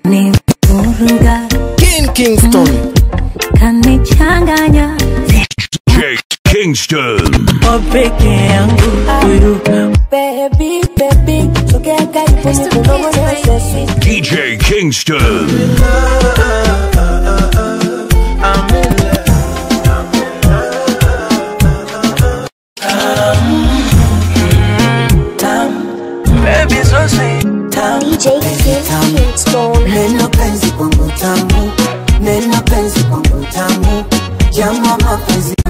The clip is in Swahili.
ni vuruga King Kingston kanichanganya Jake Kingston. Kwa peke yangu huyu Baby, baby, sogea karibu nikunong'oneze. DJ Kingston. baby so sweet tamu DJ Kingston. Neno penzi kwangu tamu, neno penzi kwangu tamu, jamaa mapenzi